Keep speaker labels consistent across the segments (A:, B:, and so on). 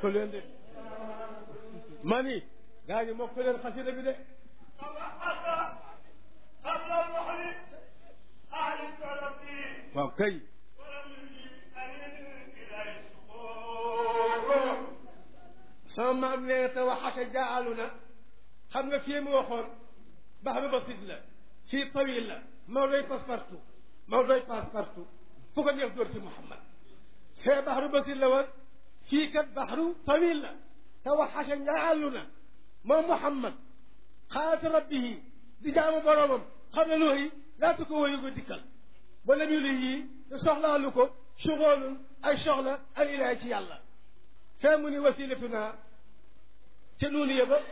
A: leen de ma ni gaa ñi mokk leen xasida bi de
B: قبل البحر أهل الترف
A: waaw kay
B: ولم يجد أن إلى السقوط
A: sama maam nee na te waxasa jaalu na xam nga fii mu waxoon baxru basit la fii tawil la maw doy passe partout maw doy passe partout fu ko neex dóor ci Muhammad fee baxru basit la woon fii kat baxru tawil la te waxasa jaalu na moom Muhammad xaalata rabbihi di jaamu boroomam xam ne looyi laata ko woyu ko dikkal wala ñu li yii te soxlaalu ko sugoolun ay soxla al ilahi ci yàlla fee mu ni wasilatuna ca nuunu ya ba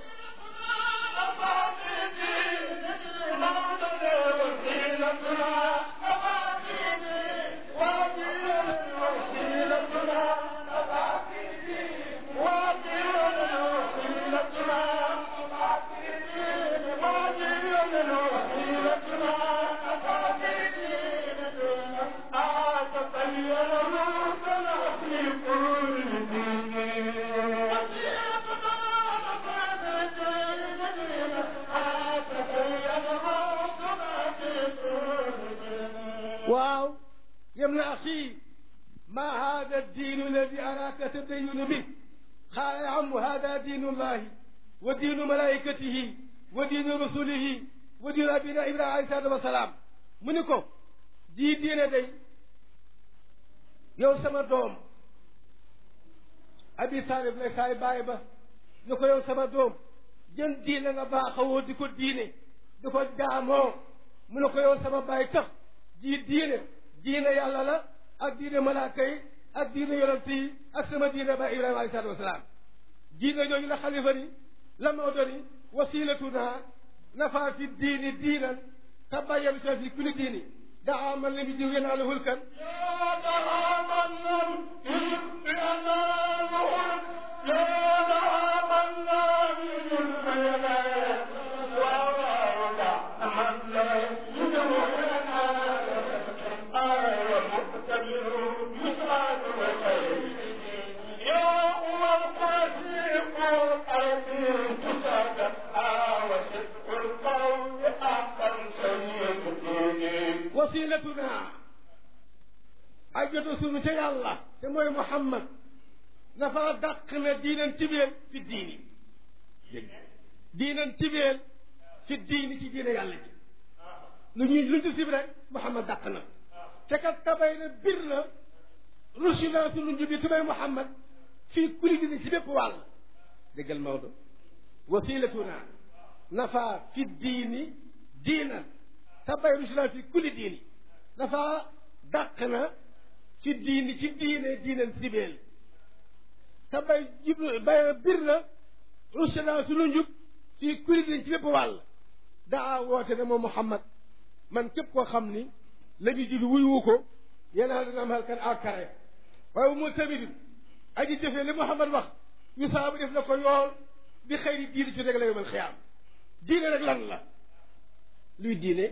A: waaw yem na axi ma hada الدين الذي أراك تدين به قال يا عم هذا دين الله ودين ملائكته ودين رسله ودين أبينا إبراهيم عليه الصلاة والسلام mu ni ko jii diine day yow sama doom abi taalib lay saay baay ba ni ko yow sama doom jën diine nga baaxawoo di ko diine di ko jaamoo mu ne ko yow sama baay tax jii diine diine yàlla la ak diine malaaka yi ak diine yonent yi ak sama diine ba ibrahima alayhi salaatu wasalaam diine jooju la xalifa ni la Maodo ni wasilatuna nafa fi diini diinan tabayyan fi kulli diini daa man lam yujib yanaaluhu lkan wasilatuna ay jotu sunu ca yàlla te mooy Muhammad dafa dàq na diinan tibeel fi diini dégg diinan tibeel fi diini ci diine yàlla ji lu ñu lu ñu sib rek Muhammad dàq na te kat tabay na bir na rusi naa sunu njubi tubay Muhammad fii kuli diini ci bépp wàll déggal Maodo wasilatuna nafa fi diini diinan tabay rusi naa fi kuli diini dafa dàq na ci diini ci diine diinan sibeel te bay jublu bay bir na rusna sunu njub fii kuli diine ci bépp wàll daa woote ne moom Muhammad man képp koo xam ni la ñu jul wuyu ko yenaa dana am halkan akare waaye mu tamit aji jëfee li Muhammad wax ñu saabu def na ko yool bi xëyri diine ci rek la yomal xiyaam diine rek lan la luy diine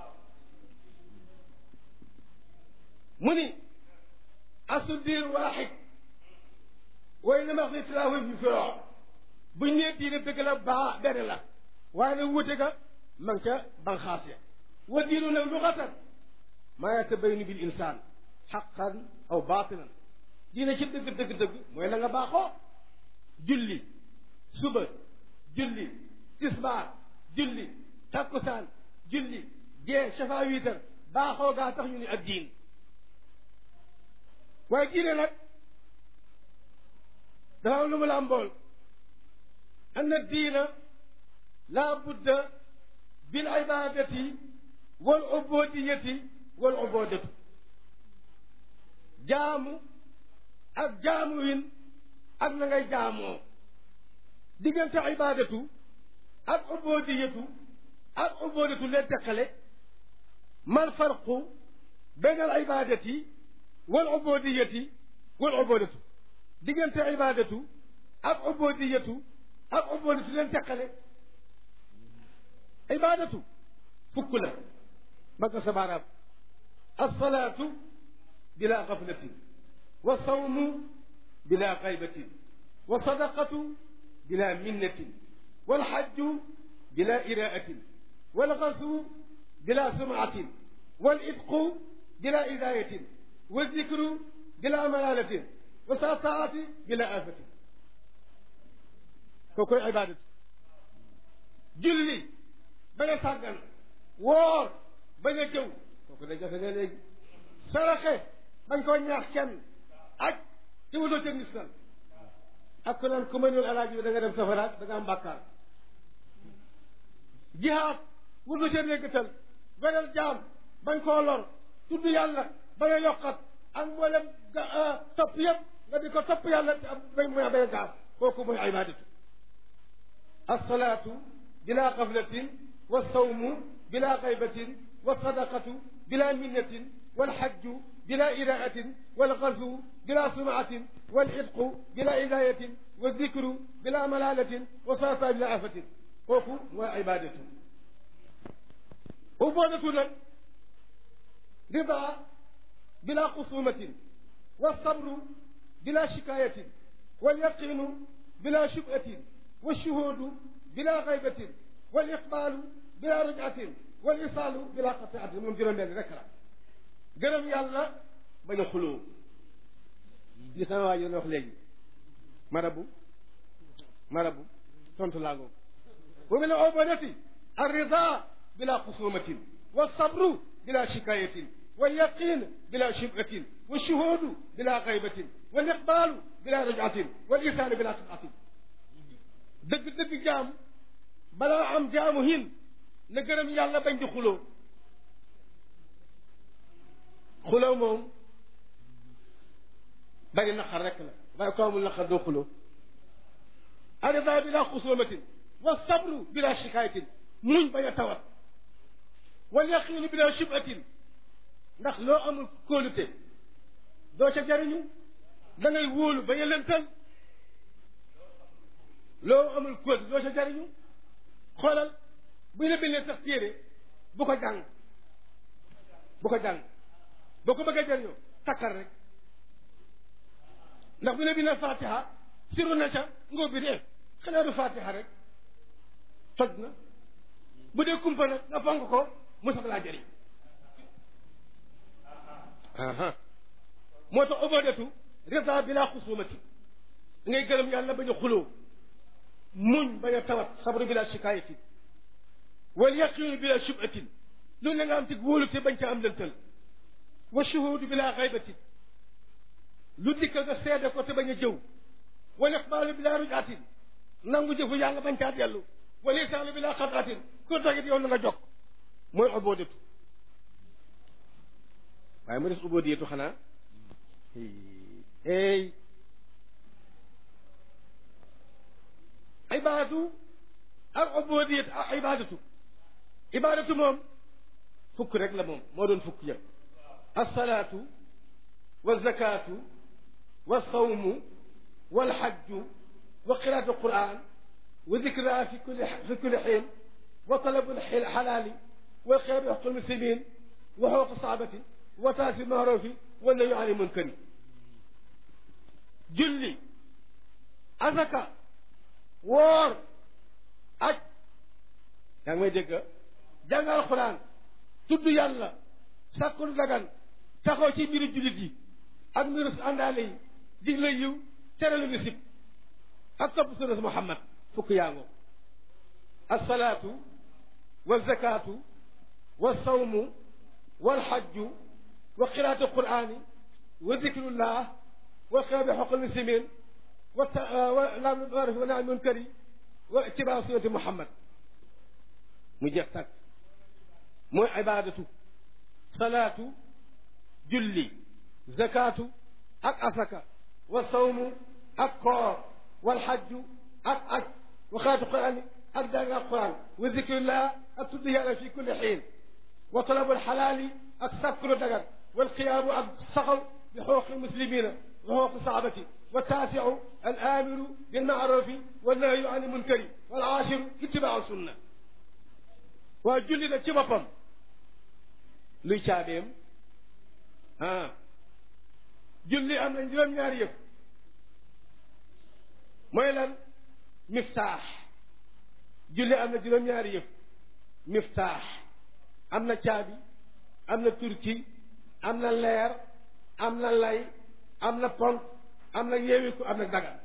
A: mu ni asu diin waaxid way na max ni tilaahu fi firoo buñ nee diine dëgg la baa benn la waaye nag wute ga man ca banxaas ya wa diinu nag luxatan maa yatabaynu bil insaan xaqan aw baatinan diine ci dëgg dëgg dëgg mooy la nga baaxoo julli suba julli tisbaar julli takkusaan julli gee shafa wiitar baaxoo gaa tax ñu ni ak diin waaye diine nag dafa am lu mu la mbool ann diina laa budda bil ibadati wal ubudiyati wal ubudatu jaamu ak jaamu win ak na ngay jaamoo diggante ibadatu ak ubudiyatu ak ubudatu leen teqale mal farqu bayn al ibadati wal ubudiyati wal ubudatu diggante ibadatu ak ubudiyatu ak ubudatu leen teqale ibadatu fukk la mag ko sa baaraam alsalaatu bila gaflatin wa sawmu bila xaybatin والصدقة بلا منة والحج بلا إراءة والغزو بلا سمعة والإتق بلا إذاية والذكر بلا ملالة والساطعة بلا آفة كوكو عبادة julli bañ a sàggan woor bañ a jëw kooku da jafe ne léegi saraxe bañ koo ñaax kenn aj ci wutoo ca ngistal ak ku naan ku mënul alaaji bi da nga dem safaraat da nga am bàkkaar jihaad wutoo ca néggatal goreel jaam bañ koo lor tudd yàlla bañ a yokkat ak mboolem topp yëpp nga di ko topp yàlla te am bañ mooy bañ a gaaf kooku mooy ibaadatu asalaatu بلا غفلة والصوم بلا غيبة والصدقة بلا منة والحج بلا إراءة والغزو بلا سمعة والعتق بلا إذاية والذكر بلا ملالة والصلاة بلا آفة kooku mooy ibaadatu uboodatu nag rida bila xusumatin والصبر بلا شكاية واليقين بلا شبهة والشهود بلا غيبة والإقبال بلا رجعة والإيصال بلا قطيعة من جرم بين ذكرى جرم يلا بين خلو li sama waa ji wax léegi marabu marabu tontu laa ngoog wa min al-ubadati ar-rida bila xusumatin والصبر بلا شكاية واليقين بلا شبهة والشهود بلا غيبة والإقبال بلا رجعة والإيثار بلا قطعة dëgg dëgg jaam balaa am jaamu hin na gërëm yàlla bañ di xuloo xuloo moom bari naqar rek la waaye ko amul naqar doo xuloo arida bila xusumatin wa sabru bila shikayatin muñ bañ a tawat wal yaqiinu bila shubatin ndax loo amul kóolute doo ca jariñu da ngay wóolu bañ a lëntal loo amul kóolute doo ca jariñu xoolal bu ñu la bindee sax téere bu ko jàng bu ko jàng boo ko bëggee jariñoo takkal rek ndax bu ñu la bindee fatiha siru na ca ngóob bi dee xanaa du fatiha rek toj na bu dee kumpa nag nga fonk ko mu sax laa jëriñ moo tax ubadatu rida bila xusumati ngay gërëm yàlla bañ a xuloo muñ bañ a tawat sabru bila shikayati wal yaqinu bila shubatin lu ne nga am ci wóolu te bañ ca am lëntal wa shuhudu bila xaybati lu dikk nga seede ko te bañ a jëw wal iqbaalu bila rujatin nangu jëfu yàlla bañ caa dellu wal isaalu bila xataatin ku tagit yow na nga jokk mooy ubodatu waaye mu des ubodiyatu xanaa ey ibaadatu ak ubodiyatu ak ibaadatu ibaadatu moom fukk rek la moom moo doon fukk yëpp alsalaatu walzakaatu walsawmu walxajju wa qiraatu alquran wa dikraa fi kulli fi kulli xiin wa talabu alxalaali wa xeer bi xaqul muslimin wa xooq saabati wa taasi maarufi wa nayu ani munkari julli azaka woor aj yaa ngi may dégg jàng alquran tudd yàlla sàkkul dagan taxaw ci mbiru jullit yi ak mbiru àndaale yi digle yiw tere lu misib ak topp sunna Muhammad fukk yaa ngoo alsalaatu walzakaatu walsawmu walxajju wa qiraatu alqurani wa dikrullah wa xeebi xoqal muslimin wa laam maarif wa nahy munkari wa itibaa sunnati Muhammad mu jeex tàkk mooy ibaadatu salaatu julli zakaatu ak asaka wa sawmu ak koor wal xajju ak aj wa xaatu quraan ak jàng ak quraan wa zikrillah ak tudd yàlla fi kulli xiin wa talabu alxalaali ak sàkkulu dagan wal qiyaamu ak saxaw bi xooqi muslimina wa xooqi saabati wa taasiu al aamiru bil maarufi wa nahyu an munkari wal aashiru ittibaa sunna waa julli na ci boppam luy caabeem ah julli am na juróom-ñaari yëf mooy lan miftaax julli am na juróom-ñaari yëf miftaax am na caabi am na turki am na leer am na lay am na ponk am na yeewiku am na dagan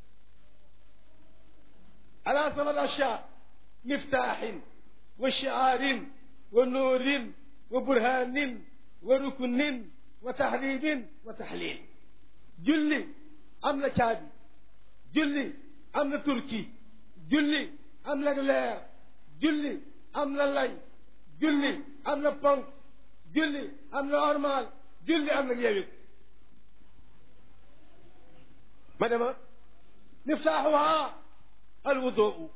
A: ala sabat asha miftaaxin wa shiaarin wa nuurin wa burhaanin wa rukunin wa tahribin wa taxlil julli am na caabi julli am na turki julli am na leer julli am na lay julli am na ponk julli am na ormal julli am na yeewik ma dema miftaaxuha alwuduu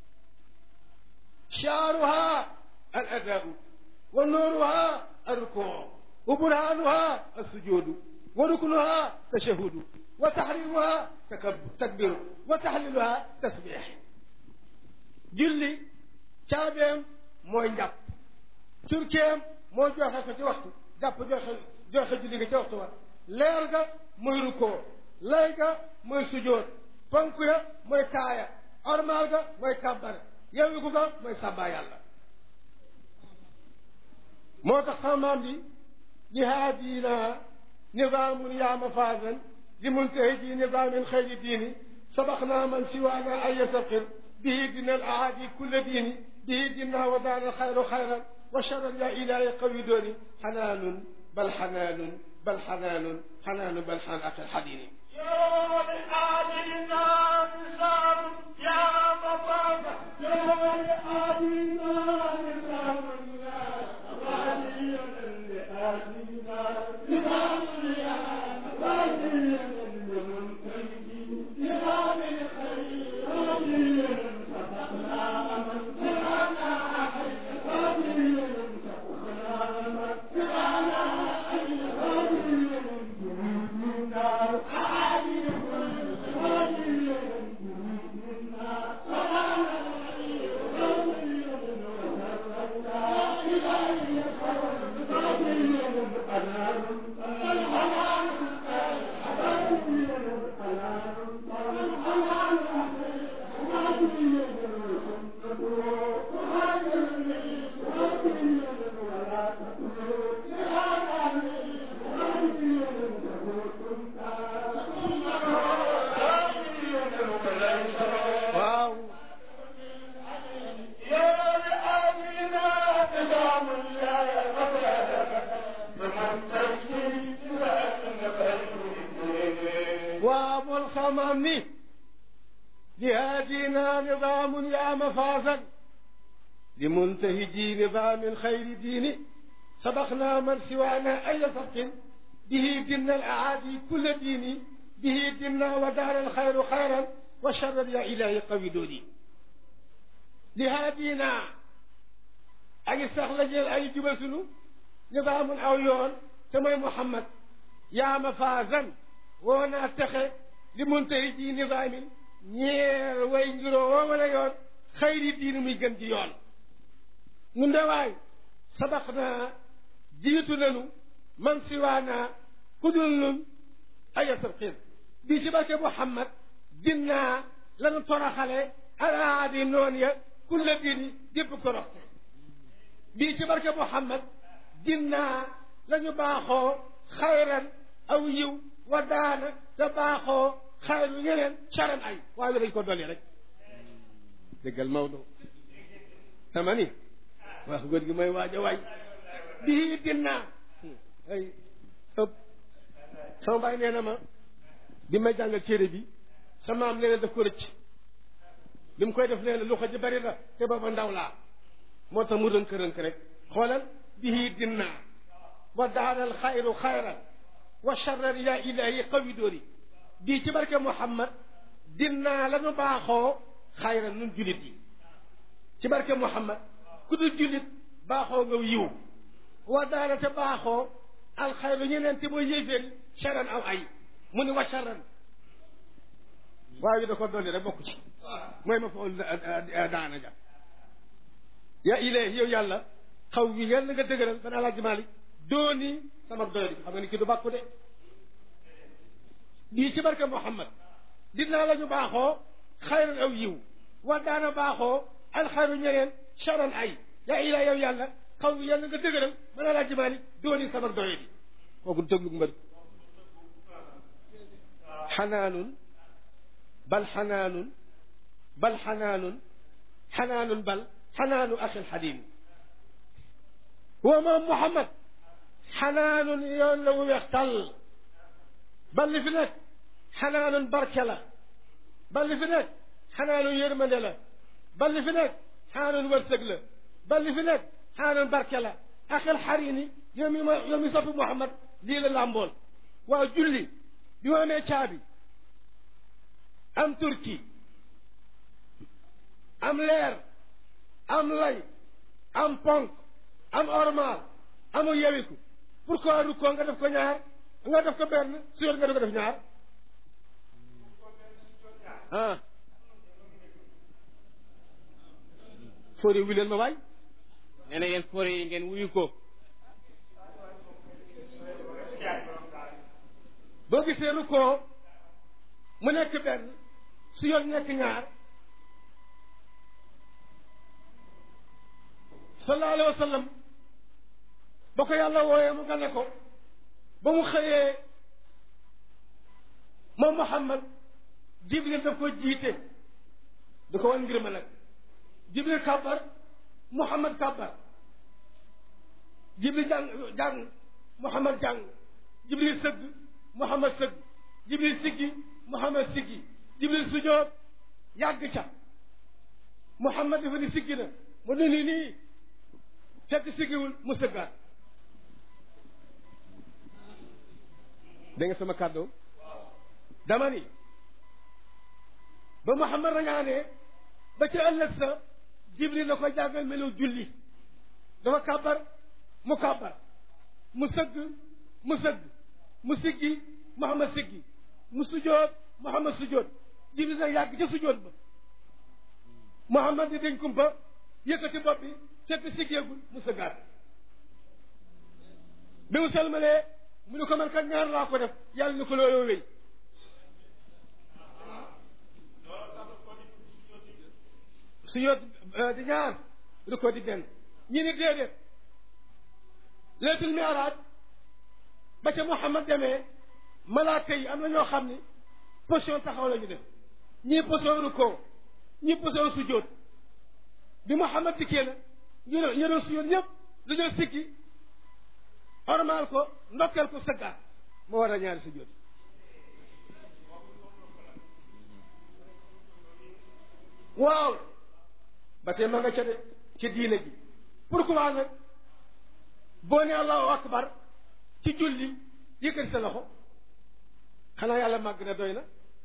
A: shaaruha aladaau wa nuuruha alrukuu wa burhaanuha alsujuudu wa ruknuha tashahudu wa taxrimuha takbiru wa taxliluha tasbix julli caabeem mooy njàpp turkeem mooy joxe ko ci waxtu jàpp joxe joxe julli nga ci waxtu wa leer ga mooy rukkoo lay ga mooy sujoot ponk ya mooy taaya ormaal ga mooy kàbbar yewiku ga mooy sàbbaa yàlla moo tax sama maam bi jihaadina nizaamun yaa mafaasan li muntahiji nizaamin xayri diini sabaqnaa man siwaana ay yasaqir bihi dina al aadi kulla diini bihi dina wa daana alxayru xayran wa charran yaa ilaahi qawi dooni xanaanun bal xanaanun bal xanaanun xanaanun bal xanaan ak alxadiini
B: يوم آدينا نسام يا مفاقة يوم آدينا نسام يا غاليا لآدينا نسام يا غاليا لمنتجي نظام الخير غاليا فتحنا من سرانا حي غاليا فتحنا من سرانا حي غاليا
A: waaw waaw bul xamam ni jihaadina nidaamun yaa mafaasan li muntahiji nidaamin xayri diini sabaqnaa man siwaana ay sabqin bihi dinna al aadi kulla diini bihi dinna wa daara alxayru xayran wa charran yaa ilaahi qawi dooni jihaadina ak sax la jël ay juba sunu nidaamun aw yoon te mooy Muhammad yaa mafaasan woo naa texe li muntahi ji nidaamin ñeer way ngiroo woo wala yoon xayri diini muy gën ci yoon nun de waay sabaq naa jiitu nanu man siwaanaa ku dul nun aya sabqin bii ci barke Muhammad dinnaa lanu toraxale alaadi noon ya kulla diini gépp toroxte bii ci barke Muhammad dinnaa lañu baaxoo xayran aw yiw wa daana te baaxoo xayru yeneen caran ay waaye dañ ko dolli rek déggal Maodo sama ni wax góor gi mooy waaj a waay bii dinnaa ay ëpp sama baay nee na ma bi may jàngal téere bi sama am nee na daf ko rëcc bi mu koy def nee na lu ko ji bari la te booba ndaw laa moo tax mu rënk-rënk rek xoolal bii dinnaa wa daaral xayru xayran wa charran yaa ilaahi qawi dooni bii ci barke Muhammad dinnaa la nu baaxoo xayran nun julit yi ci barke Muhammad ku dul julit baaxoo nga yiw wa daara te baaxoo alxayru ñeneen te mooy yéeféer charan aw ay mu ni wa charan waaye da ko dolli rek bokku ci mooy ma fool daana ja yaa ilaahi yow yàlla xaw wi yàlla nga dëgëral ban alaaji Maalik dooni sama doyadi xam nga ni ki du bàkku de bii ci barke Muhammad dinaa la ñu baaxoo xayran aw yiw wa daana baaxoo alxayru ñeneen charan ay yaa ilaa yow yàlla xaw bi yàlla nga dëgëral mën a laa jimaani dooni sabak doye bi kooku dëglu mbër xanaanun bal xanaanun bal xanaanun xanaanun bal xanaanu axil xadim wa moom Muhammad xanaanun yoon la wu weex tàll bal li fi nekk xanaanun barke la bal li fi nekk xanaanun yërmande la bal li fi nekk xanaanun wërsëg la bal li fi nekk xanaanun barke la axil xarini yow mi ma yow mi soppi Muhammad lii la làmbool waaw julli bi ma amee caabi am turki am leer am lay am ponk am ormal amu yewiku pourquoi rukkoo nga def ko ñaar nga def ko benn su yor nga di ko def ñaar ah fóori wu leen ma waay nee na yéen fóori yi ngeen wuyu ko boo gisee rukkoo mu nekk benn su yor nekk ñaar sallallahu alayhi wa sallam ba ko yàlla wooyee mu gane ko ba mu xëyee moom Muhammad Jibril daf ko jiite da ko wan ngir ma nag Jibril kàbbar Muhammad kàbbar Jibril jàng jàng Muhammad jàng Jibril sëgg Muhammad sëgg Jibril siggi Muhammad siggi Jibril sujoot yàgg ca Muhammad dafa ni siggi na mu ne nii nii fekk siggiwul mu sëggaat da nga sama kàddu dama ni ba Muhammad rañaanee ba ca ëllëg sa Jibril la ko jàngal melu julli dafa kàbbar mu kàbbar mu sëgg mu sëgg mu siggi Muhammad siggi mu sujoot Muhammad sujoot Jibril nag yàgg ca sujoot ba Muhammad di dañ kumpa yëkkati bopp bi fekk siggeegul mu sëggaat bi mu salmalee mu ne ko man kat ñaar laa ko def yàlla ni ko looloo wéy su yoot di ñaar du ko di benn ñi ni déedéet leetul miiraaj ba ca Muhammad demee malaaka yi am na ñoo xam ni position taxaw la ñu def ñii position rukkoo ñii position sujjóot bi Muhammad dikkee na ñu ne ñu doon sujjóot ñëpp dañoo sikki ormaal ko ndokkeel ko sëggaat moo war a ñaari sujjóot waaw ba tey ma nga ca de ca diine ji pourquoi nag boo ne allahu akbar ci julli yëkkati sa loxo xanaa yàlla màgg na doy na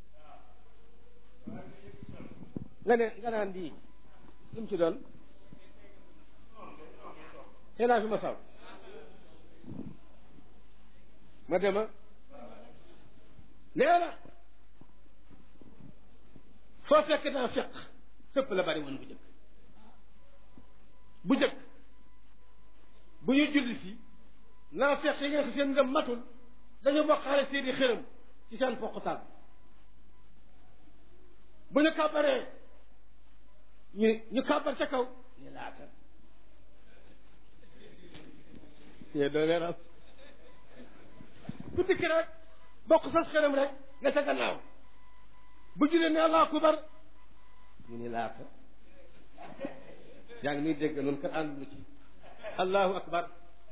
A: nga ne nga naan bii lu mu ci doon xëy naa fi ma saw ma dema nee na foo fekk naa feq fépp la bari woon bu jëkk bu jëkk bu ñu julli si naa fekk yi nga xam seen ngëm matul dañu bokkaale seeni xërëm ci seen poqutaan bu ñu kàbbaree ñu ñu kàbbar ca kaw ñu laata yee doo leeral ku dikk rek bokk sas xërëm rek nga ca gannaaw bu julee ne allahu akbar ñu ni laata yaa ngi nuy dégg noonu kat àndunu ci allahu akbar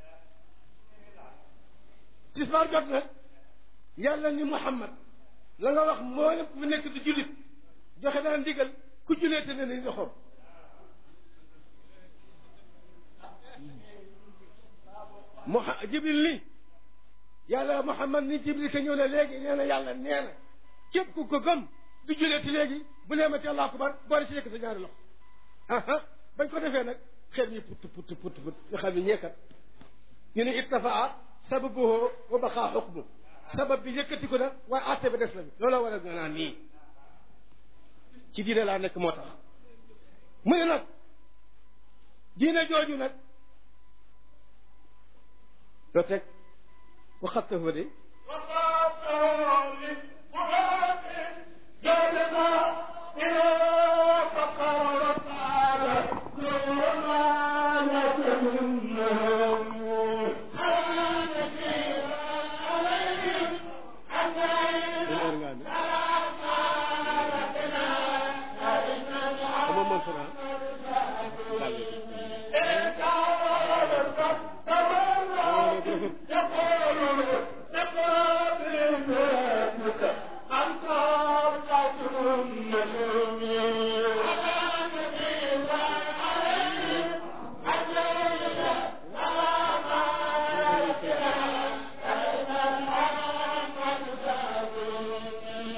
A: tisbaar jot na yàlla ni muhammad la nga wax moo ne ku fi nekk di jullit joxe daan ndigal ku julee te ne ni loxoom mu jibril ni yàlla muhammad ni jibril ka ñëw na léegi nee na yàlla nee na képp ku ko gëm du julee ti léegi bu nee ma ci allahu akbar boole ci yëkk sa ñaari loxo aha bañ ko defee nag xel ñi put put put put nga xam ne ñeekat ñu ne ittafaa sababuhu wa baqaa xukmu sabab bi yëkkati ko na waaye àtte ba des la bi looloo war a nga naan nii ci diine laa nekk moo tax mu ne nag diine jooju nag loo teg waxattahu de
B: وقاتل بفؤاد جلب إلى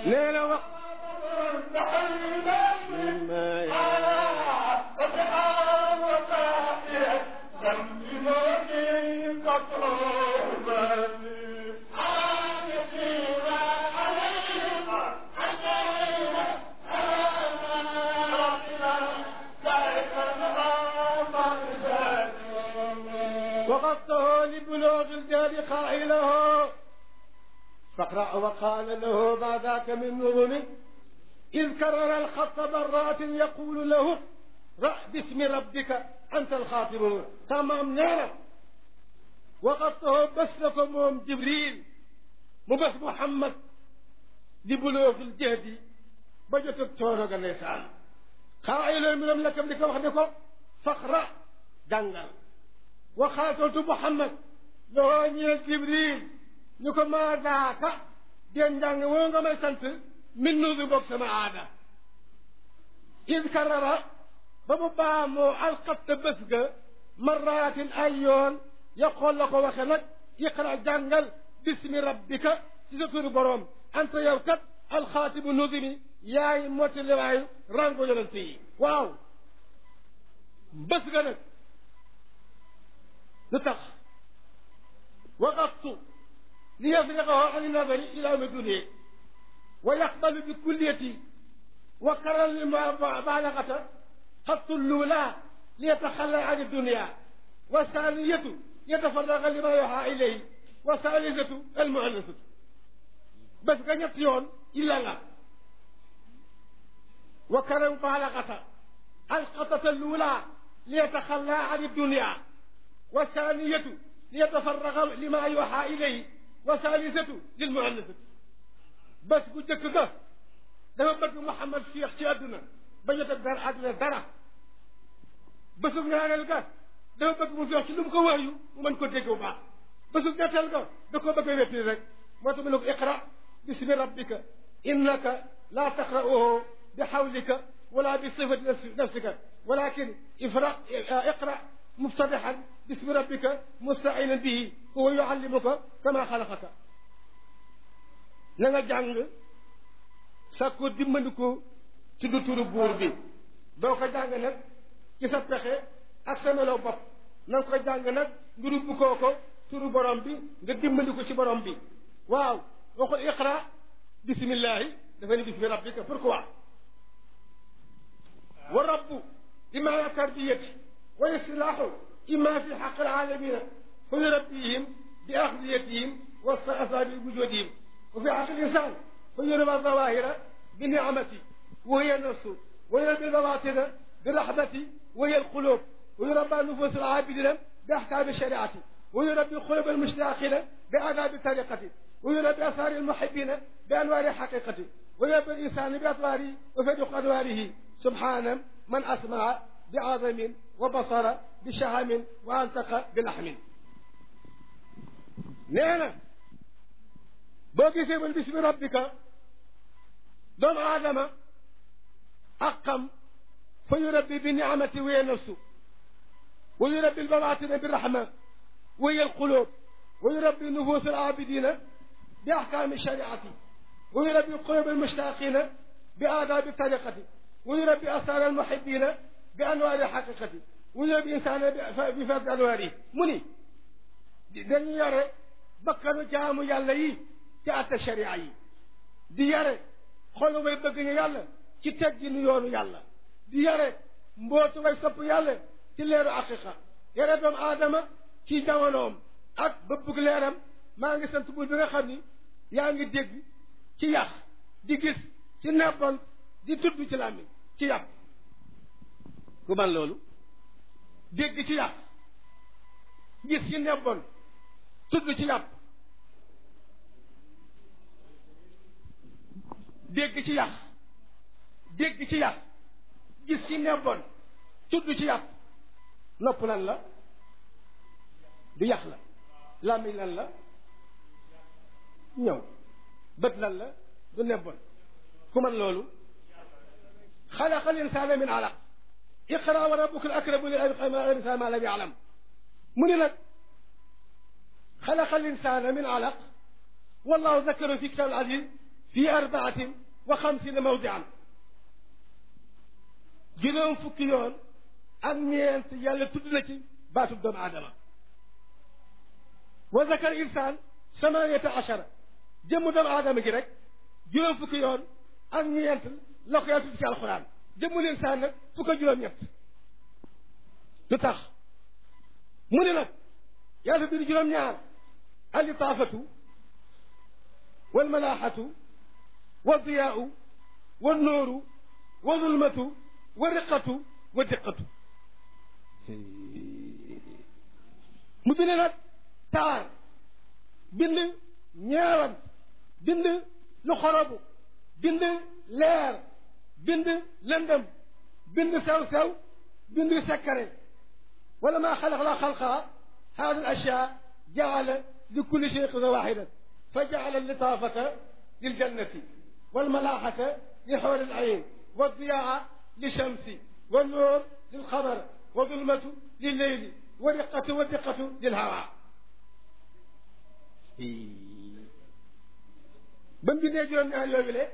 A: nee na wax وقصته لبلوغ الجهل قائله فاقرأ وقال له ما ذاك من نظم إذ كرر الخط مرات يقول له رأ باسم ربك أنت الخاطب تمام نيرا وقصته بس لكم جبريل مو بس محمد لبلوغ الجهد بجتك تورق النسان قائل من لك ابنك وحدك فاقرأ دنگل وخاطبت محمد لو ñeel jibril ñu ko maa daaka den njàng woo nga may sant min nuusi boog sama aada id karara ba mu baamoo alxatta bés ga maraatin ay yoon yaqool la ko waxe nag iqra jàngal bismi rabbika ci sa turu boroom anta yow kat alxaatibu nuzimi yaay mottaliwaayu rango yonent yi waaw bés ga nag lu tax waqaftu ليفرغه عن النظر إلى مدنه ويقبل بكليتي وكرر المبالغة خط الأولى ليتخلى عن الدنيا والثانية يتفرغ لما يوحى إليه والثالثة المؤنثة بس كان يون إلا لا وكرر المبالغة الخطة الأولى ليتخلى عن الدنيا والثانية ليتفرغ لما يوحى إليه وثالثة للمؤنثة بس قلت لك دama bëgg Mouhamad Cheikh ci àdduna bañ a teg dara àdduna dara bésub ñaareel ga dama bëgg mu feex ci lu mu ko waayu mu mën ko dégg bu baax bésub ñetteel ga da koo bëgg a wéttali rek moo tax mu ne ko iqra bismi rabbika innaka laa taqra'uhu bi xawlika wala bi sifati nafsika walakin ifra iqra muftadixan bismi rabbika mustainan bihi huwa yuallimuka kama xalaqaka na nga jàng sàkko dimbandiko tudd turu buur bi doo ko jàng nag ci sa pexe ak sa melo bopp na nga ko jàng nag nga rubbu koo ko turu borom bi nga dimbandiko ci borom bi waaw waxul iqra bismillahi dafa ni bismi rabbika pourquoi wa rabbu imma tarbiyati wa istilaahu imma fi xaq alalamina fa yurabbihim bi axdiyatihim wa asabi wujudihim wa fi xaq linsan فيربى الظواهر بنعمتي وهي النفس ويربى البواطن بالرحمة وهي القلوب ويربى نفوس العابدين بأحكام الشريعة ويربي قلوب المشتاقين بآداب الطريقة ويربي أثار المحبين بأنوار حقيقة ويربي الإنسان بأطواره وفرق أنواره سبحان من أسمع بعظم وبصر بشهم وأنطق بلحم نعم بوكي سيبل باسم ربك doomu aadama ak xam fa yurabbi bi niamati wa nafsu wa yurabbi albawaatina bi rahma wa hiya alqulub wa yurabbi nufus alabidina bi ahkami shariati wa yurabbi qulub almushtaqina bi aadabi tariqati wa yurabbi asar almuhibina bi anwaari xaqiqati wa yurabbi insana bi fard anwaari mu ni dañu yare bakkanu jaamu yàlla yi ci atte sharia yi di yare xolu way bëgg ñu yàlla ci tegginu yoonu yàlla di yare mbootu way sopp yàlla ci leeru aqiqa yare doomu aadama ci jamonoom ak bëbbug leeram maa ngi sant buur bi nga xam ni yaa ngi dégg ci yàq di gis ci nebbon di tudd ci làmmiñ ci yàpp ku man loolu dégg ci yàq gis ci nebbon tudd ci yàpp dégg ci yàq dégg ci yàq gis ci nebboon tudd ci yàq nopp lan la du yàq la làmmiñ lan la ñëw bët lan la du nebboon ku man loolu xalaqa al insana min alaq iqra wa rabbuka al akramu li al ma lam ya'lam mu ni nag xalaqa al insana min alaq wallahu zakara fi kitab al aziz fi arbaatin wa xamsina mawdian juróom fukki yoon ak ñeent yàlla tudd na ci baatub doomu aadama wa zakar insaan samaniyata achara jëmm doomu aadama gi rek juróom fukki yoon ak ñeent la ko yàlla tudd ci alxuraan jëmmul insaan nag fukk ak juróom-ñett lu tax mu ne nag yàlla bind juróom-ñaar alitaafatu walmalaaxatu waldiyaau wannooru wa zulmatu wa riqatu wa diqatu mu bind nag taar bind ñeewant bind lu xorobu bind leer bind lëndëm bind sew-sew bind sekkare wala maa xalaq la xalqaa hadi al ashyaa jaala li kulli shay qisma waaxidan fa jaala litaafata liljannati walmalaaxata li xawar al ayn والضياء للشمس والنور للقمر والظلمة لليل والرقة والدقة للهواء bam bindee juróom-ñaar yooyu le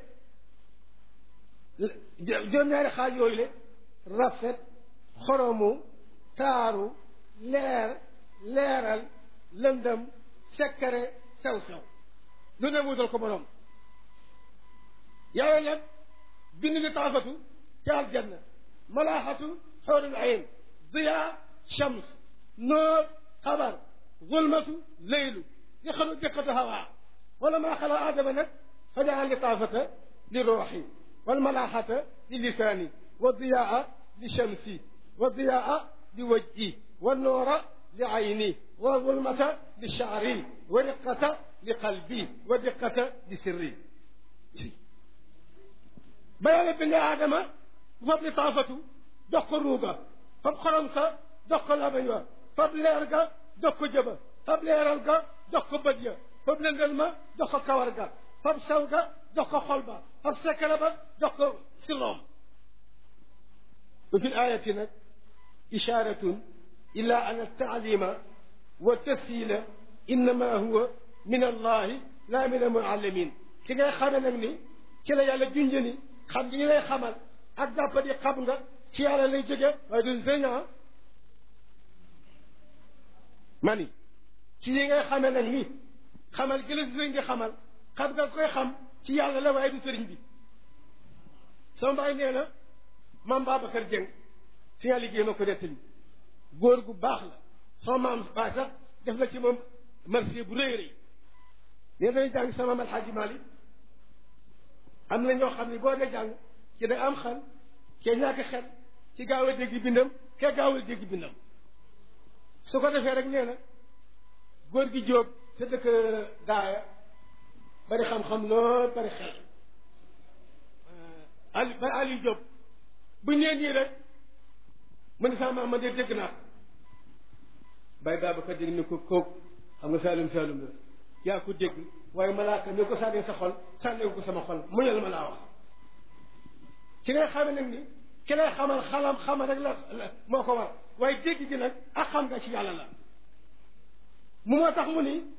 A: juróom-ñaari xaaj yooyu le rafet xoromu taaru leer leeral lëndëm sekkare sew-sew lu ne wutal ko borom yàlla nag bind li taafatu ca aljanna malaaxatu xoorul ayn diya shams noor xabar zulmatu leylu li xalu diqatu hawa wala maa xala aadama nag fa jaal li taafata li ruuxi walmalaaxata li lisaani wa diyaa li shamsi wa diyaa li wajhi wa noora li ayni wa zulmata li shaari wa riqata li qalbi wa diqata li sirri ba yàlla bindee aadama fab li taafatu jox ko ruuga fab xorom sa jox ko labañ wa fab leer ga jox ko jëba fab leeral ga jox ko bët ya fab lëndal ma jox ko kawar ga fab saw ga jox ko xol ba fab sekkara ba jox ko siloom wa fi ayati nag isharatun ila an altaalima wa tafsila innama huwa min allahi la min almuallimin ci ngay xame nag ni ci la yàlla junjë ni xam gi ñu lay xamal ak jàppadi xam nga ci yàlla lay jóge waaye du sëñ ah mani ci yi ngay xamee nag ni xamal gi la sëriñ bi xamal xam nga koy xam ci yàlla la waaye du sëriñ bi sama mbaay nee na maam Babacar Dieng si nga liggéey ma ko nettali góor gu baax la sama maam baay sax def na ci moom marché bu rëy rëy nee dañuy jàng sama maam Alxaaji Maalik am na ñoo xam ne boo dee jàng ci da am xel kee ñàkk xel ci gaaw a dégg bindam kee gaaw a dégg bindam su ko defee rek nee na góor gi jóob te dëkk daaya bari xam-xam lool bari xel ali bari ali jóob bu ñeen nii rek mu ne sama ma de dégg naa bay baaba ko dégg ni ko kóog xam nga saalum saalum la yaa ko dégg waaye malaaka ni ko sànnee sa xol sànnee ko sama xol muñal ma laa wax ci ngay xame nag ni ki lay xamal xalam xamal rek la moo ko war waaye dégg gi nag ak xam nga ci yàlla la mu moo tax mu ni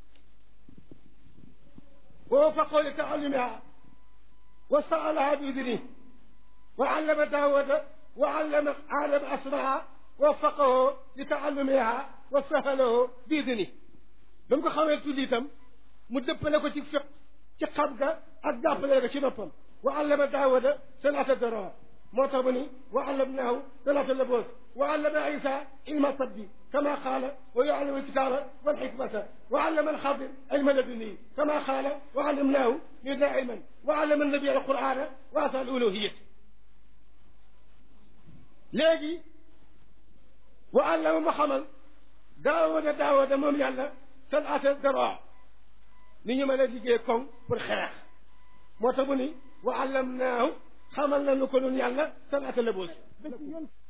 A: wa wafaqahu li taallumiha wa saalaha bi idni wa allama daawuda wa allama aadama asmaha wa wafaqahu li taallumiha wa sahalahu bi idni ba mu ko xamee tuddi itam mu dëppale ko ci fiq ci xam ga ak jàppale ko ci boppam wa allama daawuda salaata doroor moo tax mu ni wa allamnaahu salaata laboos wa allama isa ilma tabbi kama qaala wa yuallimu alkitaaba walxikmata wa allama alxadir ilma laduni kama qaala wa allamnaahu yudna ilman wa allama annabi alqurana wa asa aluluhiyat léegi wa allama ma xamal daawuda daawuda moom yàlla salaata doroor ni ñu mën a liggéey koŋ pour xeex moo tax mu ni wa allamnaahu xamal nañu ko nun yàlla salaata laboos